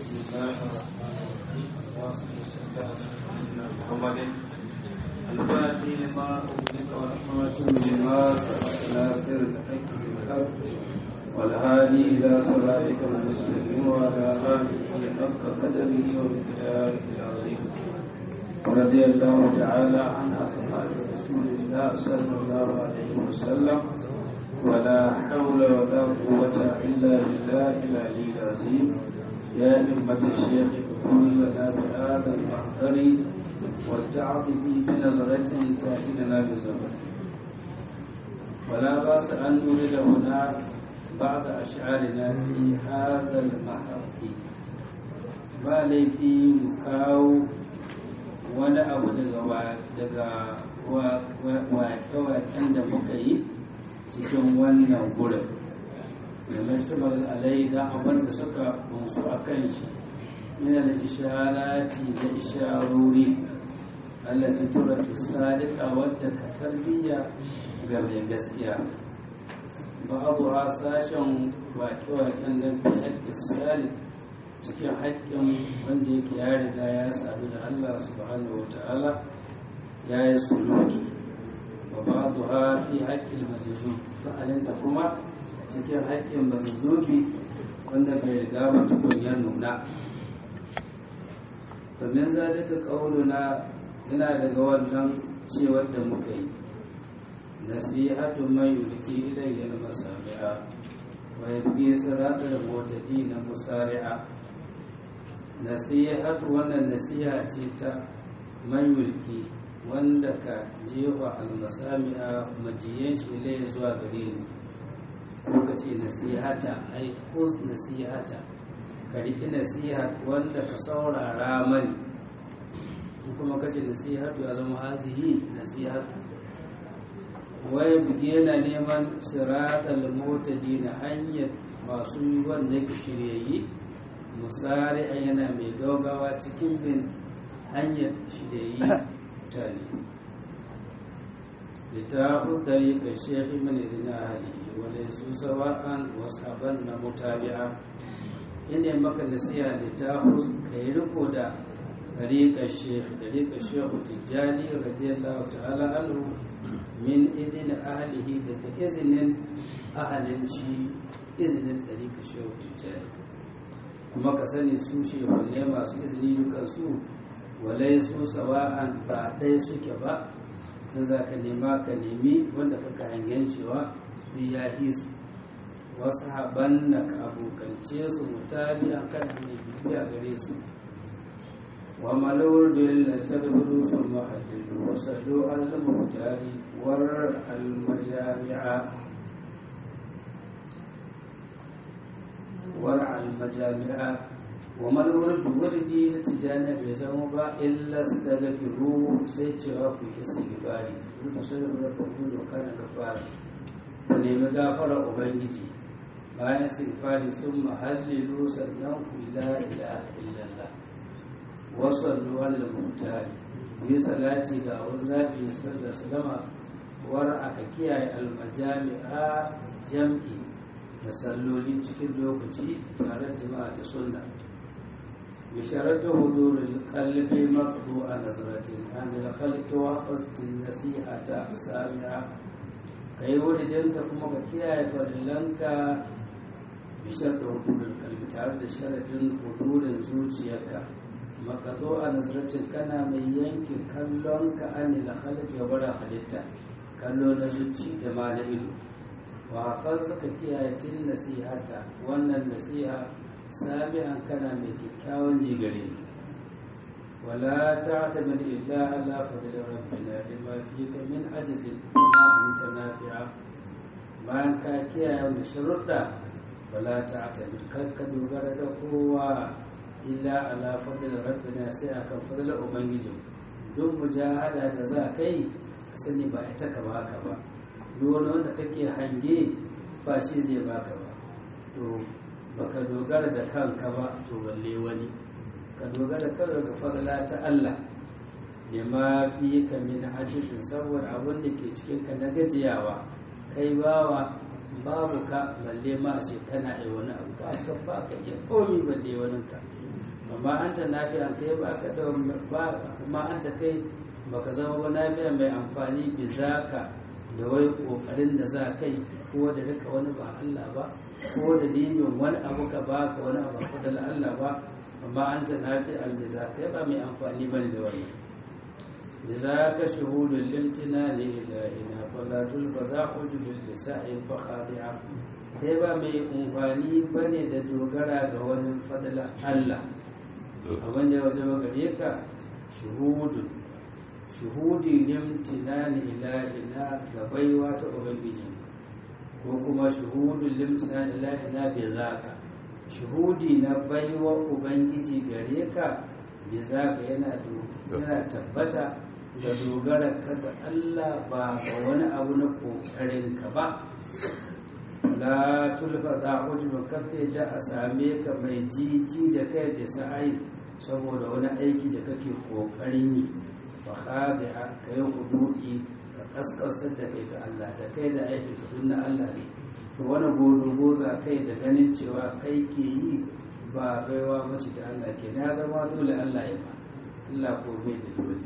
بسم الله الرحمن الرحيم اللهم صل على سيدنا محمد الفاتح لما أغلق والخاتم لما سبق ناصر الحق بالحق والهادي إلى صراطك المستقيم وعلى آله حق قدره ومقداره العظيم ورضي الله تعالى عن أصحاب رسول الله صلى الله عليه وسلم ولا حول ولا قوة إلا بالله العلي العظيم يا أمة الشيخ كن لنا بهذا المحضر والتعظم بنظرة تأتي لنا بزمن ولا بأس أن نريد هنا بعض أشعارنا في هذا المحط ما لي في مكاو wani abu daga wake-waken da muka yi cikin wannan gurin da martabar alai da abin da suka bunsu a kan shi yana da isharati da isharori allati tura fi sadiqa wadda ka tarbiyya ga mai gaskiya babu a sashen wake-waken da fi haƙƙi salik cikin haƙƙin wanda yake ya riga ya sadu da Allah subhanahu wa ta'ala ya yi suluki wa ba'adu ha fi haƙƙin majazu fa'alin da kuma cikin haƙƙin majazubi wanda bai riga ba tukun ya nuna domin zalika ƙaununa yana daga wannan cewar da muka yi nasihatu mai yulki ilayyar masami'a wa yabbi siratar motadi na musari'a nasihatu wannan nasiha ce ta man yulki wanda ka jefa almasami'a majiyan shi ilai zuwa gare ni ko ka ce nasihata ai kus nasihata ka riƙi nasiha wanda ka saurara mani kuma ka ce nasihatu ya zama hazihi nasihatu wai buge na neman siratal motadi na hanyar masu yi wanda ke shiryayi musari a yana mai gaugawa cikin bin hanyar shiryayi mutane da ta hudari ga shekhi mani zina hali wale su sawa'an wasu abin na mutabi'a ina maka nasiha da ta ka yi riko da ɗariƙar shekhi ɗariƙar shekhu tijjani radiyallahu ta'ala anhu min idin ahalihi daga izinin ahalin shi izinin ɗariƙar shekhu tijjani kuma ka sani su shehunne masu izini dukansu walai su sawa'an ba ɗaya suke ba in za ka nema ka nemi wanda kaka hangen cewa zai ya yi su wasu haban na ka abokance su mutane a kan mai bibiya gare su wa malawar da yalla ta gudu sun mahallin wasu do'an lamutari war almajami'a war almajami'a wa malawar da wurdi na tijjani bai zama ba illa su ta gafi ruhu sai cewa ku yi istighfari ku ta shirin da kuma doka na gafara ku nemi gafara ubangiji bayan istighfari sun mahallilu sannan ku la ilaha illallah wasallu ala mutari ku yi salati ga wani zaɓi sallar salama war aka kiyaye almajami'a jam'i da salloli cikin lokaci tare da jama'a ta sunna بشرط حضور القلب مقطوع نظرة عن الخلق وقصد النصيحة سامعة kai wuridinka kuma ka kiyaye farillanka bishar da hudurin kalbi tare da sharadin hudurin zuciyarka makazo a nazarcin kana mai yanke kallonka an ila halitta wara halitta kallo na zuci da ma na ido wa hakan suka kiyaye cin nasihata wannan nasiha sami'an kana mai kyakkyawan jigare wala ta tamar illa ala fadilin rabbina lima fi ka min ajizin kuma anta nafi'a bayan ka kiyaye wani sharuɗa wala ta tamar kar ka dogara da kowa illa ala fadilin rabbina sai akan fadilar ubangijin duk mujahada da za kai ka sani ba ita ka baka ba duk wani wanda kake hange ba shi zai baka ba to baka dogara da kanka ba to balle wani ka dogara kan daga fadla ta Allah da ma fi ka min ajizin saboda abin da ke cikin ka na gajiyawa kai bawa babu ka balle ma ce kana yi wani abu ba ka ba ka iya komi balle wani ka amma an ta nafiya kai ba ka da ba amma an ta kai baka zama ba nafiya mai amfani bi zaka da wai kokarin da za kai ko da rika wani ba Allah ba ko da dinin wani abu ka ba ka wani abu ka da Allah ba amma an ta nafiya bi zaka kai ba mai amfani bane da wannan لذاك شهود الامتنان إلهنا فلا تلبذا حجب للساء فخاضعا kai ba mai umfani ba ne da dogara ga wani fadla Allah abin da ya waje gare ka shuhudu shuhudi limtinani ilahina ga baiwa ta ubangiji ko kuma shuhudun limtinani ilahina bai zaka shuhudi na baiwa ubangiji gare ka bai zaka yana tabbata da dogara ka ga Allah ba ga wani abu na kokarin ka ba la tulfa za hujjuma kake da a same ka mai jiji da kai da sa'ayi saboda wani aiki da kake kokarin yi fa khadi'a ka yi hudu'i ka kaskasar da kai ga Allah da kai da aikin ka na Allah ne to wani godogo za kai da ganin cewa kai ke yi ba baiwa mace da Allah ke ya zama dole Allah ya ba Allah ko bai da dole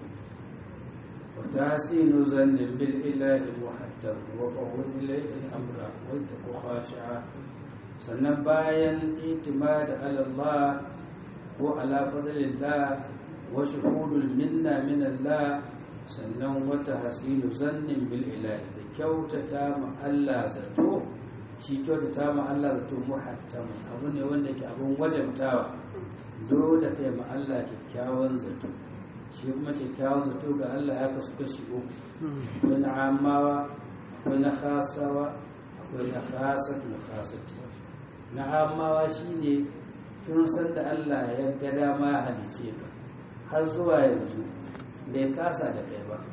وتحسين ظن بالإله محتم وفوض إليه الأمر واتق خاشعا sannan bayan itimad ala Allah ko ala fadlillah wa shuhudul minna min Allah sannan wata hasinu zannin bil ilahi da kyautata ma Allah zato shi kyautata ma Allah zato muhattam abu ne wanda ke abun wajabtawa dole kai ma Allah kyakkyawan zato shi kuma kyakkyawan zato ga Allah ya kasu kashi uku akwai na amawa akwai na khasawa akwai na khasat na khasat na amawa shine tun san da Allah ya ga dama ya halice ka har zuwa yanzu bai kasa da kai ba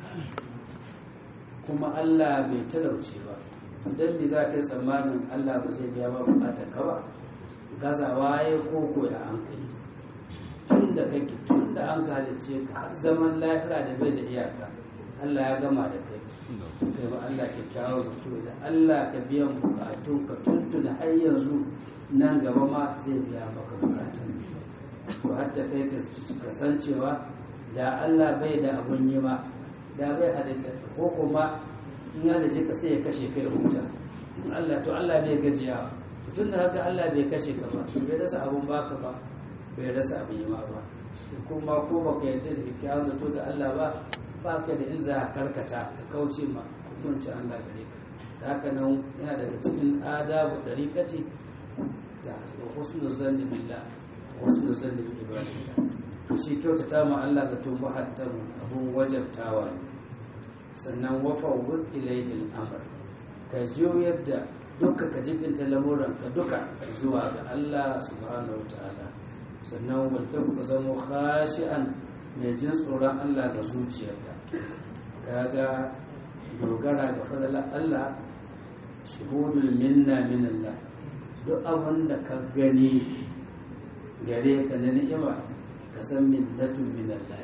kuma Allah bai talauce ba don me za ka yi tsammanin Allah ba zai biya ba bukatar ka ba gazawa ya koko ya an kai tun da kake tun da an halice ka har zaman lafiya da bai da iyaka Allah ya gama da kai kai ba Allah kyakkyawa zato da Allah ka biyan bukatun ka tuntuna har yanzu nan gaba ma zai biya maka bukatun to hatta kai ka kasancewa da Allah bai da abun yi ma da bai halitta ko kuma in ya dace ka sai ya kashe kai da huta Allah to Allah bai gajiya tun da haka Allah bai kashe ka ba bai rasa abun baka ba bai rasa abin yi ma ba kuma ko baka yarda da kyakkyawan zato ga Allah ba ba ka da in za a karkata ka kauce ma hukuncin Allah gare ka da haka nan yana daga cikin adabu dariƙati da husnul zanni billah husnul zanni bil ibadillah to shi kyautata ma Allah da to muhattam abun wajabtawa ne sannan wafa wud ilayhi al-amr ka juyar da duka ka jibinta lamuran ka duka zuwa ga Allah subhanahu wa ta'ala sannan wanda ka zama khashi'an mai jin tsoron Allah ga zuciyarka kaga dogara ga fadalar Allah shuhudul minna min Allah duk abin da ka gani gare ka na ni'ima ka san minnatun min Allah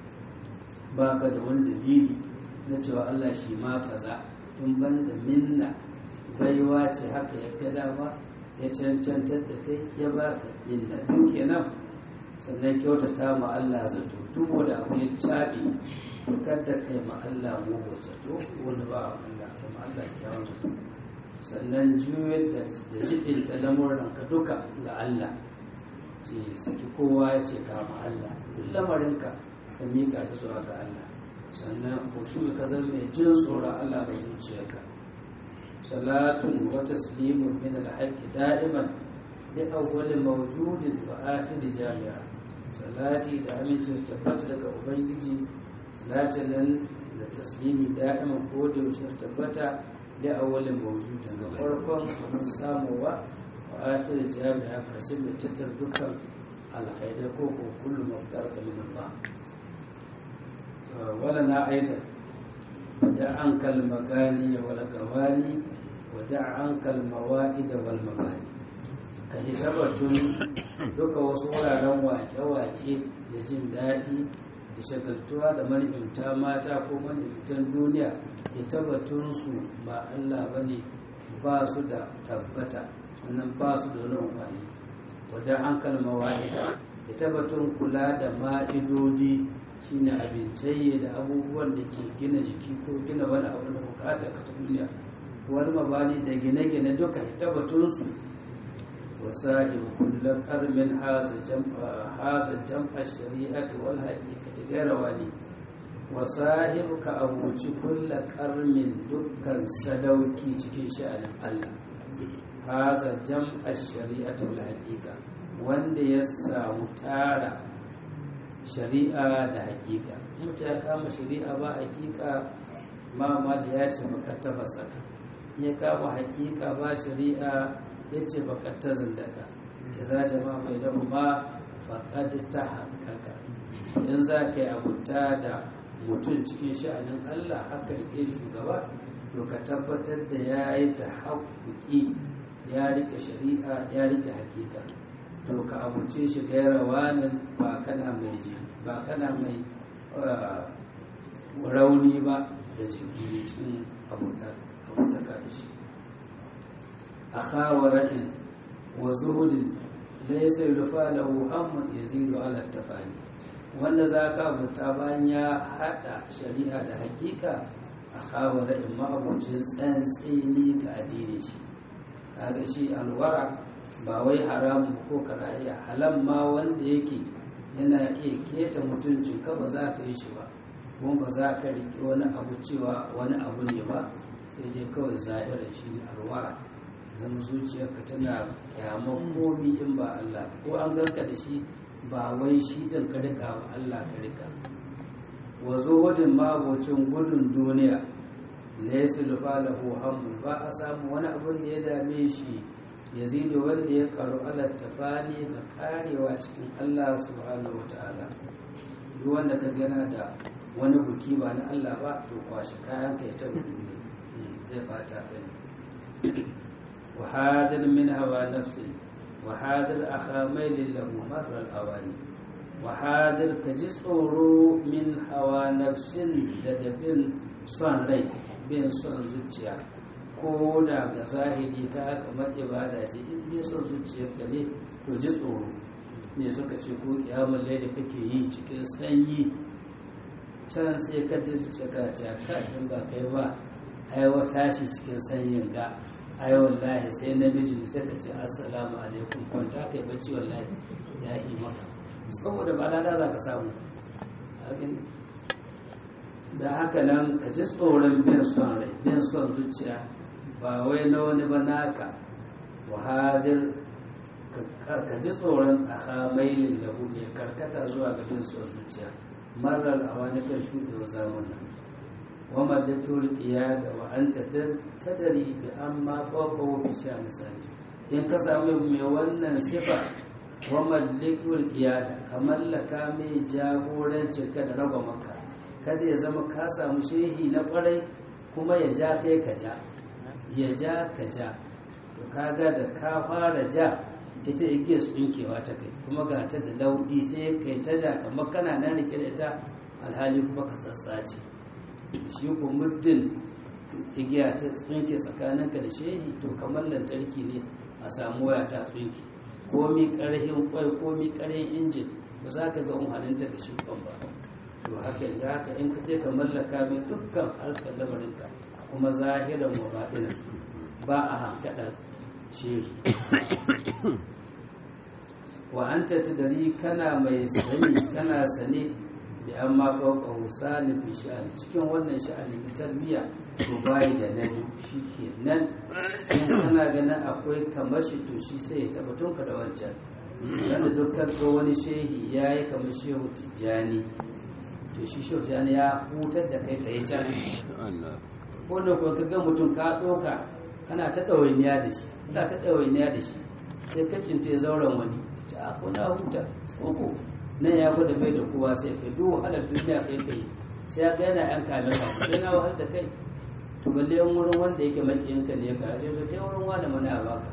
ba ka da wani dalili na cewa Allah shi ma kaza tun banda minna baiwa ce haka ya gada ba ya cancantar da kai ya baka minna duk kenan sannan kyautata ma Allah zato duk wanda abu ya caɓe kada kai ma Allah mugu zato wani ba Allah kuma Allah kyawun zato sannan juyar da jibin lamuran ka duka ga Allah ce saki kowa ya ce kama Allah duk lamarinka ka miƙa shi zuwa ga Allah sannan kushu ka zama mai jin tsoron Allah ga zuciyarka salatun wa taslimun min al-haqqi da'iman bi awwali mawjudin wa akhir jami'a salati da aminci tabbata daga ubangiji salatin nan da taslimi da'iman ko da yaushe tabbata da awwalin mawjudin ga farkon abin samuwa wa akhir jami'a kasim mai tattar dukkan alkhairai ko ko kullu maftar da min Allah wala na aidan wada an kalmagani wala gawani wada an kalmawa'id wal mabani ka yi tabbatun duka wasu wuraren wake-wake da jin daɗi da shagaltuwa da manimta mata ko manimtan duniya ya tabbatun su ba Allah ba ne ba su da tabbata wannan ba su da wani amfani wadda an kalma wa'ida da tabbatun kula da ma'idodi shine abincai da abubuwan da ke gina jiki ko gina wani abu da bukata ka ta duniya wani mabani da gine-gine duka tabbatunsu وصاحب كل قرم هذا جمع هذا جمع الشريعة والحقيقة غير والي وصاحب كأبوci كل قرم دكان سدوكي cikin sha'anin Allah هذا جمع الشريعة والحقيقة wanda ya samu tara shari'a da haƙiƙa mutum ya kama shari'a ba haƙiƙa ma da ya ce baka tafasa ya kama haƙiƙa ba shari'a ya ce baka ta zindaka ya za jama mai da ma faƙad ta haƙaƙa in za ka yi abuta da mutum cikin sha'anin allah haka rike shugaba to ka tabbatar da ya yi ta haƙuƙi ya rike shari'a ya rike haƙiƙa to ka abuce shi gaira wanin ba kana mai ji ba kana mai rauni ba da jinkiri cikin abutaka da shi أخا ورع وزهد ليس يلفى له هم يزيد على التفاني wanda za ka abuta bayan ya haɗa shari'a da hakika a kawara in ma'abucin tsantseni ga addinin shi kaga shi alwara ba wai haramun ko karahiya halan ma wanda yake yana iya keta mutuncin ka ba za ka yi shi ba kuma ba za ka riƙe wani abu cewa wani abu ne ba sai dai kawai zahirar shi ne alwara zama zuciyarka tana kyamar komi in ba Allah ko an ganka da shi ba wai shi ɗin ka rika ba Allah ka rika wa zuhudin magocin gudun duniya laysa lahu hammun ba a samu wani abun da ya dame shi yazidu wanda ya karu ala tafani ga karewa cikin Allah subhanahu wataala duk wanda ka gana da wani buki ba na Allah ba to kwashe kayan ka ya ta duniya zai bata ka ne وحاذر من هوى نفسه وحاذر أخا ميل له مر الأواني وحاذر كجسورو من هوى نفس لدبن صن ري بين صن زوجيا ko da ga zahiri ka kamar ibada ce in dai son zuciyarka ne to ji tsoro ne suka ce ko kiyamar da kake yi cikin sanyi can sai ka ji zuciyarka ce ka in ba kai ba aiwa tashi cikin sanyin ga ai wallahi sai namijin sai ka ce assalamu alaikum kwanta kai bacci wallahi ya yi maka saboda ba lada za ka samu da haka nan ka ji tsoron bin son rai bin son zuciya ba wai na wani ba naka wahadir ka ji tsoron a hamailin lahu mai karkata zuwa ga bin son zuciya marar a wani kan shuɗewa zamanin wama da turkiya da wa'anta ta dari bi an ma fawqahu bi sha'ni sani in ka samu mai wannan sifa wama likul qiyada kamar laka mai jagoranci ka da raba maka kada ya zama ka samu shehi na kwarai kuma ya ja kai ka ja ya ja ka ja to kaga da ka fara ja ita igiyar tsinkewa ta kai kuma ga ta da laudi sai kai ta ja kamar kana nan rike da ita alhali kuma ka tsatsace shi ko muddin igiya ta tsinke tsakaninka da shehi to kamar lantarki ne a samu waya ta tsinke komi karhin kwai komi karhin injin ba za ka ga umarninta da shukan ba to haka da haka in ka ce ka mallaka mai dukkan harkar lamarinka kuma zahiran wa baɗinan ba a hankaɗar shehi wa an dari kana mai sani kana sane bi an ma fauka husani fi sha'ani cikin wannan sha'ani na tarbiyya to bayi da nabi shi ke nan in kana ganin akwai kamar shi to shi sai ya tabbatun ka da wancan kada dukkan ga wani shehi ya yi kamar shehu tijjani to shi shehu tijjani ya hutar da kai ta yi can wanda kuwa ka ga mutum ka ɗauka kana ta ɗawainiya da shi ta ta ɗawainiya da shi sai ka cinta zauren wani ta a kuna huta ko nan ya gwada bai da kowa sai kai duk wahalar duniya kai kai sai ya gana yan kame ka sai na wahal da kai to balle yan wurin wanda yake makiyin ka ne ka ce ta wurin wani mana baka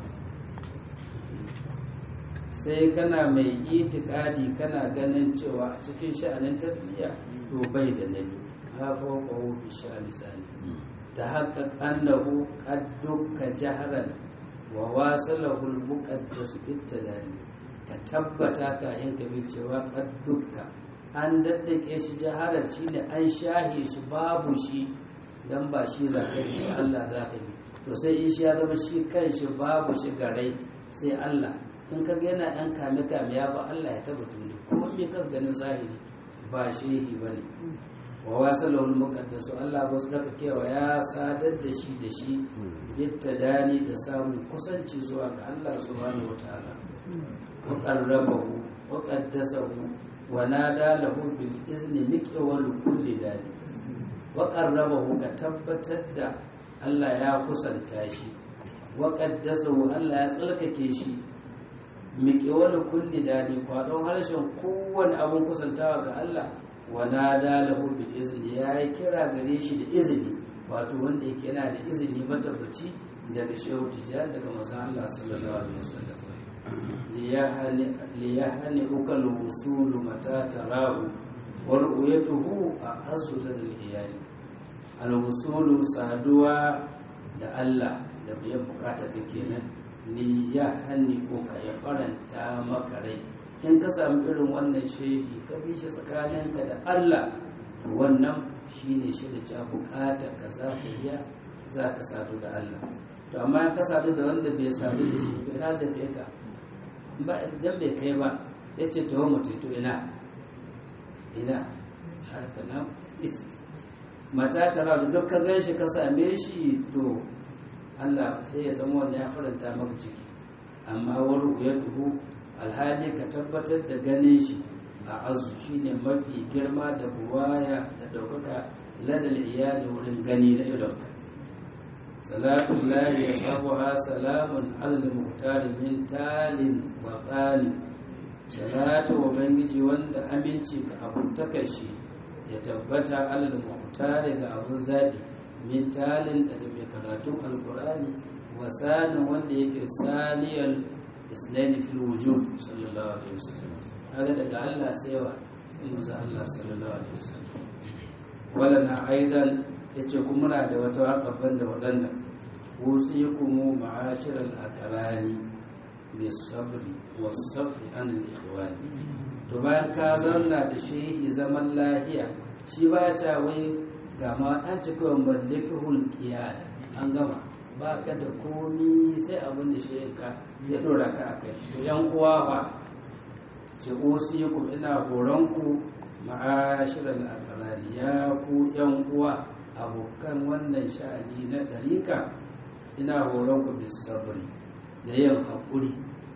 sai kana mai itikadi kana ganin cewa a cikin sha'anin tarbiyya to bai da nabi ha fawqa bi sha'ani sani ta haqqaq annahu qad dukka jahran wa wasalahu al-muqaddas bittadani ka tabbata kayan ka bi cewa dukka an daddake shi jaharar shi ne an shahe shi babu shi dan ba shi za ka bi Allah za ka bi to sai in shi ya zama shi kan shi babu shi garai sai Allah in ka ga yana yan kame kame ya ba Allah ya taba tuni kuma me ka ganin zahiri ba shehi bane wa wasalahul muqaddas Allah ba su daka kewa ya sadar da shi da shi bittadani da samun kusanci zuwa ga Allah subhanahu wataala wa qarrabahu wa qaddasahu wa nada lahu bil izni miqwal kulli dani wa qarrabahu ka tabbatar da Allah ya kusanta shi wa qaddasahu Allah ya tsalkake shi miqwal kulli dani kwadon harshen kowane abun kusantawa ga Allah wa nada lahu bil izni ya yi kira gare shi da izini wato wanda yake yana da izini matabbaci daga shehu tijjani daga manzon Allah sallallahu alaihi wasallam liyahani ukal wusulu mata tarahu wal uyatuhu a azul lil iyali al wusulu saduwa da Allah da biyan bukata kake nan liyahani uka ya faranta maka rai in ka samu irin wannan shehi ka bi shi tsakaninka da Allah to wannan shine shi da ca bukata ka za ta biya za ka sadu da Allah to amma in ka sadu da wanda bai sadu da shi to ina zai kai ka ba idan bai kai ba ya ce to mu to ina ina haka nan mata tara da duk ka gan shi ka same shi to Allah sai ya zama wanda ya faranta maka ciki amma waru ya duhu alhali ka tabbatar da ganin shi a azu shine mafi girma da buwaya da ɗaukaka ladal iyali wurin gani na idonka salatu lahi ya sabuha salamun alal muhtari min talin wa falin salatu wa bangiji wanda aminci ka abuntaka shi ya tabbata alal muhtari ga abun zaɓi min talin daga mai karatun alkurani wa sanin wanda yake saniyar isnaini fil wujud sallallahu alaihi wasallam kaga daga Allah sai wa sai manzo Allah sallallahu alaihi wasallam wala na aidan yace kuma muna da wata waka banda wadanda usikum ma'ashir al aqrani bis sabri was safi an al ikhwan to bayan ka zanna da shehi zaman lahiya shi baya ta wai ga ma an cika mallikul qiyad an gama ba ka da komi sai abin da shi ka ya dora ka a kai to yan uwa ba ce usiku ina horonku ma'ashiral aqrani ya ku yan uwa abokan wannan sha'ani na dariƙa ina horonku bis sabri da yin haƙuri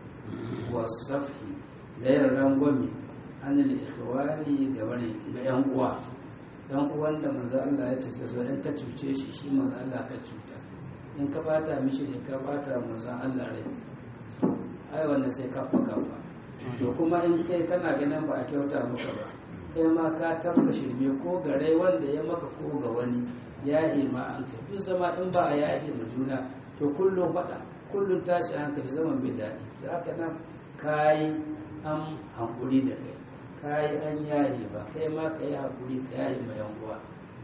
wasafi da yin rangwami anil ikhwani ga bari ga yan uwa dan uwan da manzo Allah ya ce sai in ka cuce shi shi manzo Allah ka cuta in ka bata mishi ne ka bata manzon Allah rai ai wannan sai kafa kafa to kuma in kai kana ganin ba a kyauta maka ba kai ma ka tabka shirme ko ga rai wanda ya maka ko ga wani ya ma an kai duk zama in ba a yahi ma juna to kullum faɗa kullum tashi hankali zaman bai daɗi da haka nan kayi an hankuri da kai kayi an yahi ba kai ma ka yi hankuri ka yahi ma yan uwa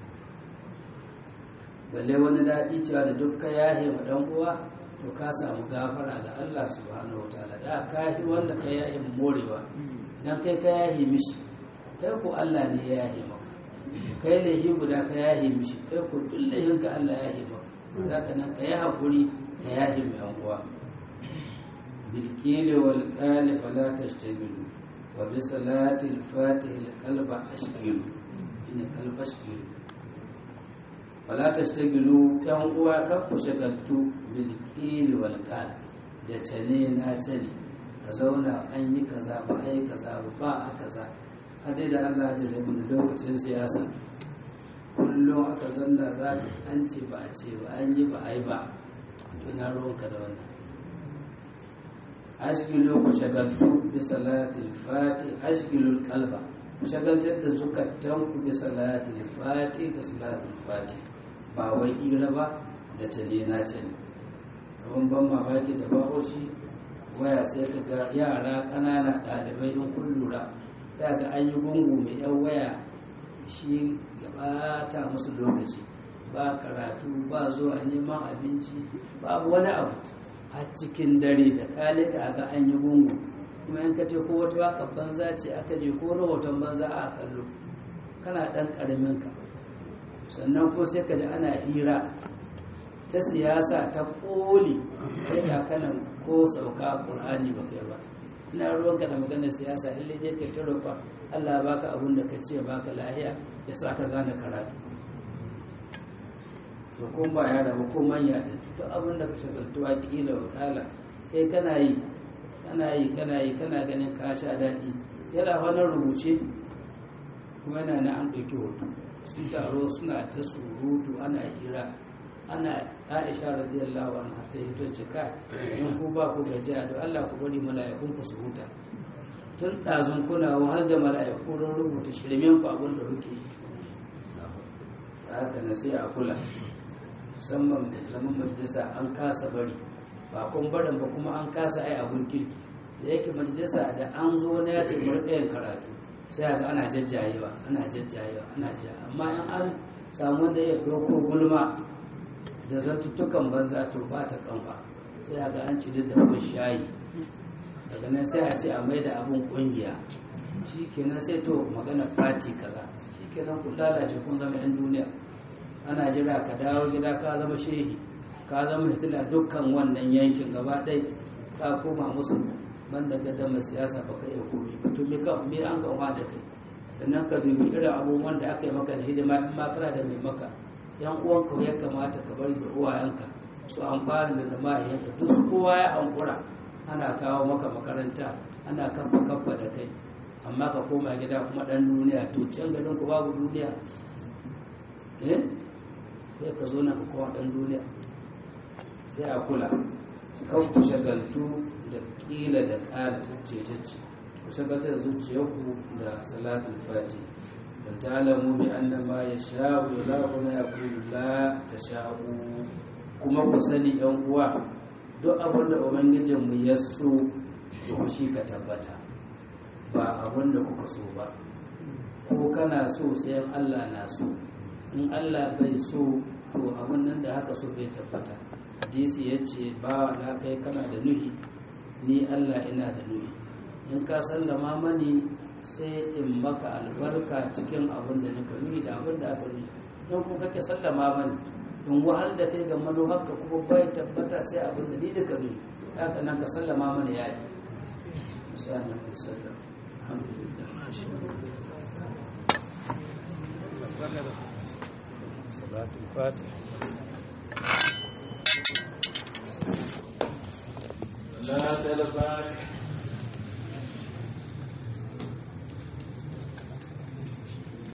balle wani daɗi cewa da duk ka yahe ma ɗan uwa to ka samu gafara ga Allah subhanahu wa ta'ala da ka yi wanda ka yahe morewa dan kai ka yahe mishi kai ko Allah ne ya yahe maka kai laihi guda ka yahe mishi kai ko duk laihin ka Allah ya yahe maka zaka nan ka yi hakuri ka yahe mai ɗan uwa bilkili wal qali fala tashtagilu wa bi salati al-fatih al-qalba ashgilu ina qalba ashgilu wala tastagilu yan uwa kan ku shagaltu bil qili wal qal da tane na tane a zauna an yi kaza ba ai kaza ba ba a kaza hadai da Allah ya jale mu da lokacin siyasa kullum aka zanna za ka an ce ba a ce ba an yi ba ai ba ina ruwanka da wannan ashgilu ku shagaltu bi salatil fati ashgilul qalba ku shagaltar da zukatan ku bi salatil fati da salatil fati ba wai ira ba da tale na tale abin ban mamaki da bahoshi waya sai ka ga yara ƙanana ɗalibai in kun lura sai ga an yi gungu mai yan waya shi ya ta musu lokaci ba karatu ba zuwa neman abinci babu wani abu a cikin dare da kale da ga an yi gungu kuma in ka ce ko wata waka banza ce aka je ko rahoton banza a kallo kana ɗan ƙaramin ka sannan ko sai ka ji ana hira ta siyasa ta koli kai ga kanan ko sauka ƙur'ani ba kai ba ina ruwanka da maganar siyasa illai dai kai ta roƙa Allah baka abin da ka ce baka lahiya ya sa ka gane karatu to kun ba ya rabu ko manya din duk abin da ka shagaltuwa kila wakala kai kana yi kana yi kana yi kana ganin ka sha daɗi yana wani rubuce kuma yana na an ɗauki hoto sun taro suna ta surutu ana hira ana aisha radiyallahu anha ta hito cika in ku ba ku gajiya da Allah ku bari mala'ikun ku su huta tun ɗazun kuna wahal da mala'iku don rubuta shirmen ku abin da kuke haka na sai a kula musamman zaman majalisa an kasa bari ba kun barin ba kuma an kasa ai abun kirki da yake majalisa da an zo na ya ce murɗayan karatu sai ga ana jajjayewa ana jajjayewa ana jajjayewa amma in an samu wanda ya ɗauko gulma da zantuttukan banza to ba ta kanwa sai ga an ci da kun shayi daga nan sai a ce a mai da abin kungiya shi kenan sai to magana fati kaza shi kenan kun lalace kun zama yan duniya ana jira ka dawo gida ka zama shehi ka zama hitila dukkan wannan yankin gaba ɗai ka koma musu banda gadama siyasa ba ka iya komi ba to me ka me an gama da kai sannan ka dubi irin abubuwan da aka yi maka da hidima in ma kana da mai maka yan uwanka ya kamata ka bari da uwayenka su amfani da mahaiyanka duk su kowa ya hankura ana kawo maka makaranta ana kafa kafa da kai amma ka koma gida kuma dan duniya to can garin ku babu duniya eh sai ka zo nan ka koma dan duniya sai a kula kan ku shagaltu da kila da ƙara tacce ku shagaltar da zuciyarku da salatul fati da talamu bi anna ma yasha'u ilahu la yaqulu la tasha'u kuma ku sani yan uwa duk abin da ubangijin mu ya so to shi ka tabbata ba abin da kuka so ba ko kana so sai Allah na so in Allah bai so to abin nan da haka so bai tabbata hadisi ya ce ba na kai kana da nuhi ni Allah ina da nuhi in ka sallama mani sai in maka albarka cikin abin da nika nuhi da abin da aka nuhi don ku kake sallama mani in wahal da kai ga manufarka kuma bai tabbata sai abin da ni da ka nuhi haka nan ka sallama mani ya yi sanan mai sallam alhamdulillah salatul fatih لا تلفات